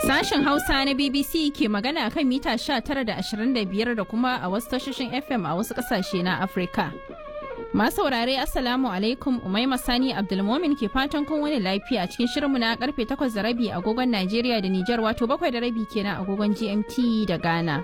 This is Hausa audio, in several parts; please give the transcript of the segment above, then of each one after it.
Sashen Hausa na BBC ke magana kan mita 19 da 25 da kuma a wasu tashoshin FM a wasu kasashe na Afirka. Masu saurare Assalamu alaikum Umaima Sani Abdulmomin ke fatan kun wani lafiya cikin shirinmu na karfe 8 da rabi agogon Najeriya da Nijar wato 7 da rabi kenan agogon GMT da Ghana.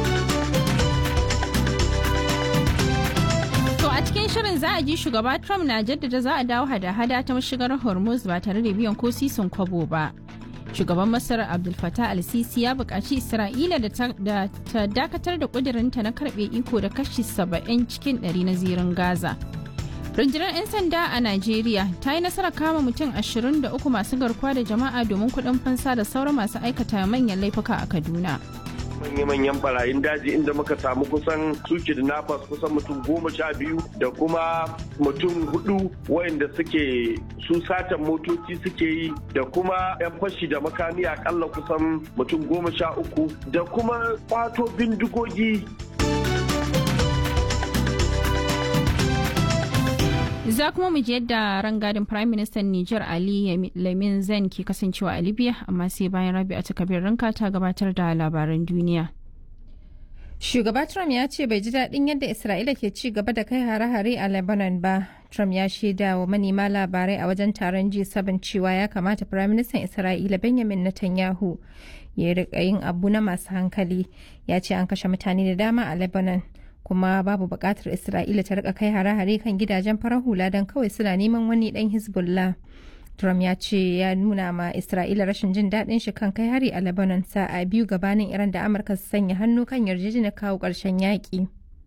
To a cikin shirin za a ji shugaba Trump na jaddada za a dawo hada-hada ta mashigar Hormuz ba tare da biyan ko sisin kwabo ba. Shugaban Masar Abdul Fattah al-Sisi ya buƙaci Isra'ila da ta dakatar da ƙudurinta na karɓe iko da kashi 70 cikin 100 na zirin Gaza. Rundunar 'yan sanda a Najeriya ta yi nasarar kama mutum 23 masu garkuwa da jama'a domin kuɗin fansa da sauran masu aikata manyan laifuka a Kaduna. manya-manyan barayin daji inda muka samu kusan suke da nafas kusan mutum goma sha biyu da kuma mutum hudu wayanda suke su satan motoci suke yi da kuma 'yan fashi da makami akalla kusan mutum goma sha uku da kuma kwato bindigogi Za kuma mu ji yadda rangadin Prime Minister Niger Ali Lamin Zen ke kasancewa a Libya amma sai bayan rabi a takabir ranka ta gabatar da labaran duniya. Shugaba Trump ya ce bai ji daɗin yadda Isra'ila ke ci gaba da kai hare-hare a Lebanon ba. Trump ya shaida wa manema labarai a wajen taron G7 cewa ya kamata Firaministan Isra'ila Benjamin Netanyahu ya riƙa yin abu na masu hankali. Ya ce an kashe mutane da dama a Lebanon. kuma babu buƙatar Isra'ila ta rika kai hare-hare kan gidajen farar hula don kawai suna neman wani ɗan Hezbollah. Trump ya ce ya nuna ma Isra'ila rashin jin daɗin shi kan kai hari a Lebanon sa'a biyu gabanin Iran da Amurka su sanya hannu kan yarjejeniyar kawo ƙarshen yaƙi.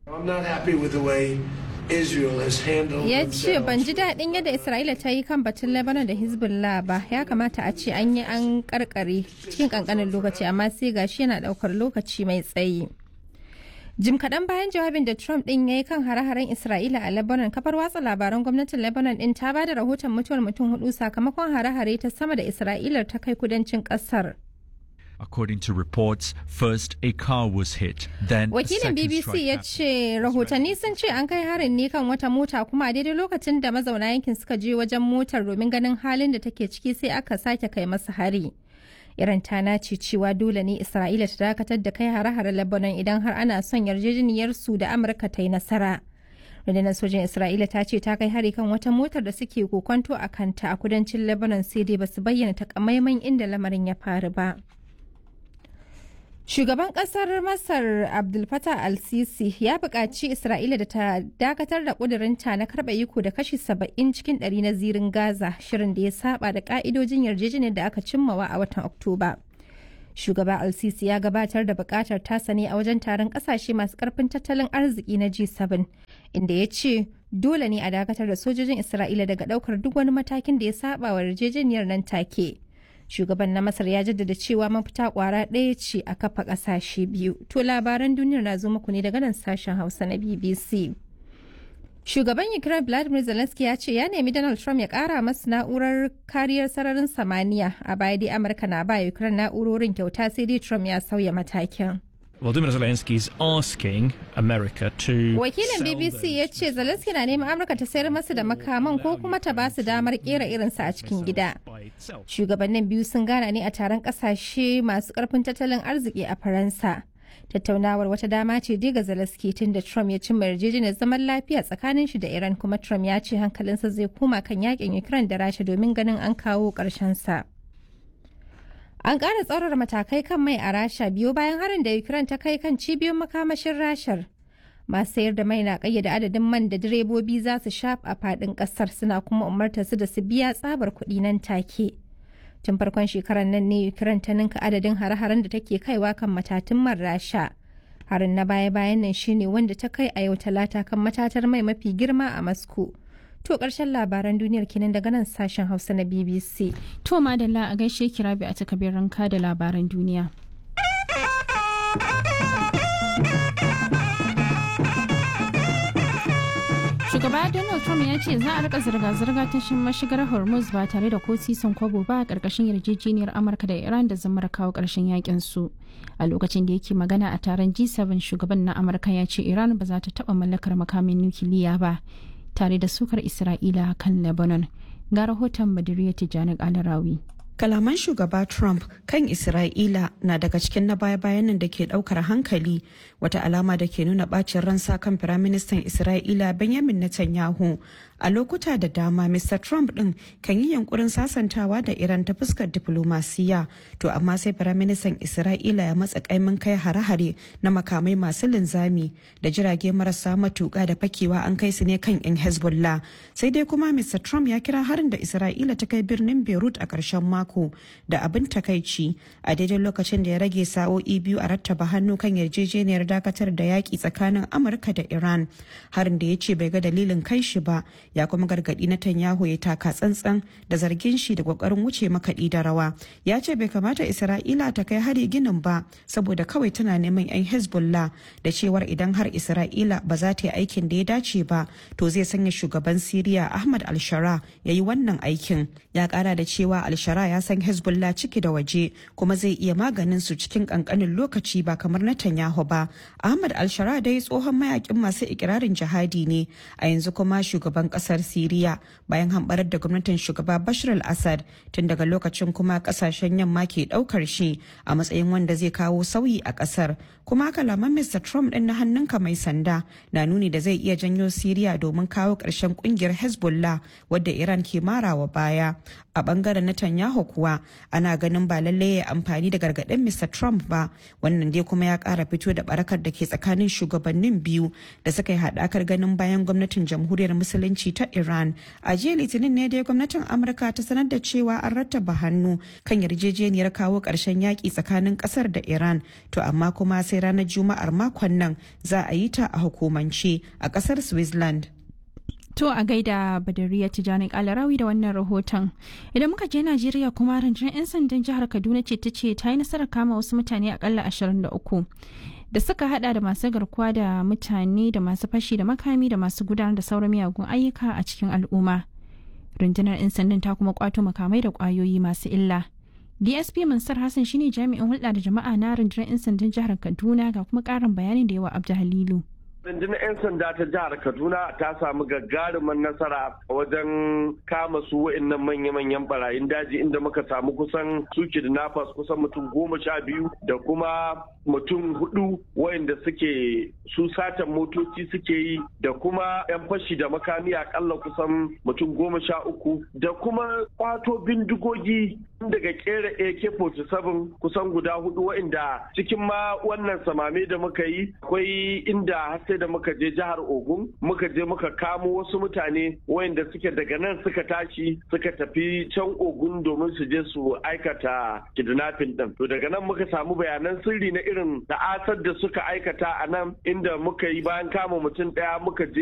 Ya ce ban ji daɗin yadda Isra'ila ta yi kan batun Lebanon da Hezbollah ba ya kamata a ce an yi an karkare cikin ƙanƙanin lokaci amma sai gashi yana ɗaukar lokaci mai tsayi. Jim kaɗan bayan jawabin da Trump ɗin ya yi kan hare-haren Isra'ila a Lebanon, kafar watsa labaran gwamnatin Lebanon ɗin ta ba da rahoton mutuwar mutum hudu sakamakon hare-hare ta sama da Isra'ila ta kai kudancin ƙasar. According to reports, first a car was hit, then Wakilin BBC ya ce rahotanni sun ce an kai harin ne kan wata mota kuma a daidai lokacin da mazauna yankin suka je wajen motar domin ganin halin da take ciki sai aka sake kai masa hari. Iran ta nace cewa dole ne Isra'ila ta dakatar da kai hare-hare Lebanon idan har ana son yarjejeniyar su da Amurka ta yi nasara. Rundunar sojin Isra'ila ta ce ta kai hari kan wata motar da suke kokonto a kanta a kudancin Lebanon sai dai basu bayyana takamaiman inda lamarin ya faru ba. Shugaban kasar Masar Abdul Fattah al-Sisi ya buƙaci Isra'ila da ta dakatar da ƙudurinta na karɓa iko da kashi saba'in cikin ɗari na zirin Gaza shirin da ya saba da ƙa'idojin yarjejeniyar da aka cimmawa a watan Oktoba. Shugaba al-Sisi ya gabatar da buƙatar tasa ne a wajen taron ƙasashe masu ƙarfin tattalin arziki na G7 inda ya ce dole ne a dakatar da sojojin Isra'ila daga ɗaukar duk wani matakin da ya saba wa yarjejeniyar nan take. shugaban na masar ya jaddada cewa mafita kwara ɗaya ce a kafa ƙasashe biyu to labaran duniyar na zo muku ne daga nan sashen hausa na bbc shugaban ukraine vladimir zelensky ya ce ya nemi donald trump ya ƙara masu na'urar kariyar sararin samaniya a baya dai amurka na ba ukraine na'urorin kyauta sai dai trump ya sauya matakin Volodymyr Zelensky is asking America to Wakilin BBC ya ce Zelensky na neman Amurka ta sayar masa da makaman ko kuma ta ba su damar kera irinsa a cikin gida. Shugabannin biyu sun gana ne a taron kasashe masu karfin tattalin arziki a Faransa. Tattaunawar wata dama ce dai ga Zelensky tun da Trump ya cimma yarjejeniyar zaman lafiya tsakanin shi da Iran kuma Trump ya ce hankalinsa zai koma kan yakin Ukraine da Rasha domin ganin an kawo ƙarshen sa. An ƙara tsaurara matakai kan mai a Rasha biyu bayan harin da Ukraine ta kai kan cibiyoyin makamashin Rashar. Masu sayar da mai na ƙayyade adadin man da direbobi za su sha a faɗin ƙasar suna kuma umartar su da su biya tsabar kuɗi nan take. Tun farkon shekarar nan ne Ukraine ta ninka adadin hare-haren da take kaiwa kan matatun man Rasha. Harin na baya-bayan nan shine wanda ta kai a yau talata kan matatar mai mafi girma a Moscow. To ƙarshen labaran duniyar kenan daga nan sashen Hausa na BBC. To madalla a gaishe kirabi a takabir ranka da labaran duniya. Shugaba Donald Trump ya ce za a rika zirga-zirga ta mashigar Hormuz ba tare da ko sisin kwabo ba a ƙarƙashin yarjejeniyar Amurka da Iran da zamar kawo ƙarshen yakin su. A lokacin da yake magana a taron G7 shugaban na Amurka ya ce Iran ba za ta taɓa mallakar makamin nukiliya ba. tare da sukar Isra'ila kan Lebanon. Ga rahoton Badiriya Tijjani Alarawi. kalaman shugaba trump kan isra'ila na daga cikin na baya-bayan nan da ke daukar hankali wata alama da ke nuna bacin ransa kan firaministan isra'ila benjamin netanyahu a lokuta da dama mr trump din kan yi yankurin sasantawa da iran ta fuskar diplomasiya to amma sai firaministan isra'ila ya matsa kaimin kai hare-hare na makamai masu linzami da jirage marasa matuka da fakewa an kai su ne kan yan hezbollah sai dai kuma mr trump ya kira harin da isra'ila ta kai birnin beirut a ƙarshen mako da abin takaici a daidai lokacin da ya rage sa'o'i biyu a rattaba hannu kan yarjejeniyar dakatar da yaƙi tsakanin amurka da iran harin da ya ce bai ga dalilin kai shi ba ya kuma gargaɗi na tanyahu ya taka tsantsan da zargin shi da ƙoƙarin wuce makaɗi da rawa ya ce bai kamata isra'ila ta kai hari ginin ba saboda kawai tana neman 'yan hezbollah da cewar idan har isra'ila ba za ta yi aikin da ya dace ba to zai sanya shugaban siriya ahmad al-shara ya yi wannan aikin ya kara da cewa al-shara ya san hezbollah ciki da waje kuma zai iya maganin su cikin kankanin lokaci ba kamar netanyahu ba ahmad al-shara dai tsohon mayakin masu ikirarin jihadi ne a yanzu kuma shugaban kasar siriya bayan hambarar da gwamnatin shugaba bashar al-assad tun daga lokacin kuma kasashen yamma ke daukar shi a matsayin wanda zai kawo sauyi a kasar kuma kalaman mr trump din na hannunka mai sanda na nuni da zai iya janyo siriya domin kawo ƙarshen kungiyar hezbollah wadda iran ke marawa baya a bangaren netanyahu kuwa ana ganin ba lalle ya amfani da gargaɗin mr trump ba wannan dai kuma ya ƙara fito da barakar da ke tsakanin shugabannin biyu da suka yi haɗakar ganin bayan gwamnatin jamhuriyar musulunci ta iran a jiya litinin ne dai gwamnatin amurka ta sanar da cewa an rattaba hannu kan yarjejeniyar kawo ƙarshen yaƙi tsakanin ƙasar da iran to amma kuma sai ranar juma'ar makon nan za a yi ta a hukumance a ƙasar switzerland To a gaida Badariya Tijjani Kalarawi da wannan rahoton. Idan muka je Najeriya kuma rundunar 'yan sandan jihar Kaduna ce ta ce ta yi nasarar kama wasu mutane akalla 23 da suka hada da masu garkuwa da mutane da masu fashi da makami da masu gudanar da sauran miyagun ayyuka a cikin al'umma. Rundunar 'yan sandan ta kuma kwato makamai da kwayoyi masu illa. DSP Mansur Hassan shine jami'in hulɗa da jama'a na rundunar 'yan sandan jihar Kaduna ga kuma ƙarin bayanin da yawa Abdu Halilu. rundunar 'yan sanda ta jihar kaduna ta samu gagarumin nasara wajen kama su wa'annan manya-manyan barayin daji inda muka samu kusan su kidnappers kusan mutum goma sha biyu da kuma mutum hudu wa'anda suke su satan motoci suke yi da kuma 'yan fashi da makami akalla kusan mutum goma sha uku da kuma kwato bindigogi daga kera AK-47 kusan guda hudu wa'inda cikin ma wannan samame da muka yi akwai inda sai da muka je jihar Ogun muka je muka kamo wasu mutane wayanda suke daga nan suka tashi suka tafi can Ogun domin su je su aikata kidnapping din. To daga nan muka samu bayanan sirri na irin ta'asar da suka aikata a nan inda muka yi bayan kama mutum daya muka je